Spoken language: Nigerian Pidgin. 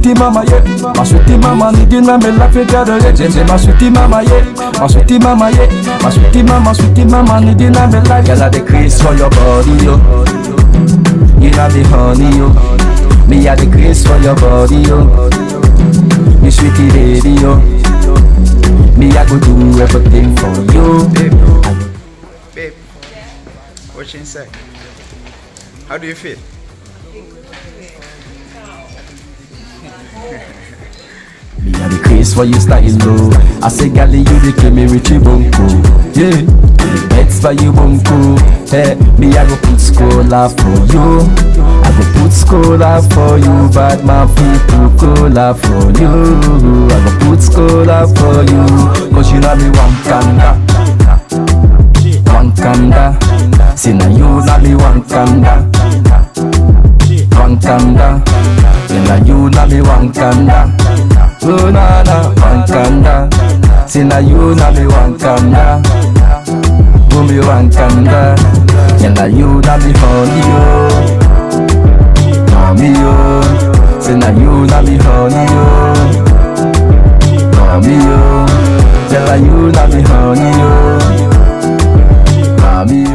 sweetie mama, yeah. My sweetie mama, nigga, na me life you gotta yeah. Say, say, my sweetie mama, yeah. My sweetie mama, yeah. My sweetie mama, sweetie mama, nigga, na me life. Girl, I the craze for your body, yo. You know the honey, yo. Me a the craze for your body, yo. Me sweetie lady, yo. Me I go do everything for you. Babe, babe, what you say? How do you feel? Me a the craze for you style low. I say, gally, you the kill me Richie Bunko. Yeah, the bets for you Bunko. Hey, me I go put scholar for you. I go put scholar for you, bad man people cola for you. I go put scholar for you, cause you know me one kanda, one kanda. See now you know me one kanda, one kanda. See now you know me one kanda. Oh na na, one kanda. See now you know me one kanda. Oh me one kanda. See now you know me honey oh, honey oh. See now you know me honey oh, honey oh. Tell her you know me honey oh, honey oh.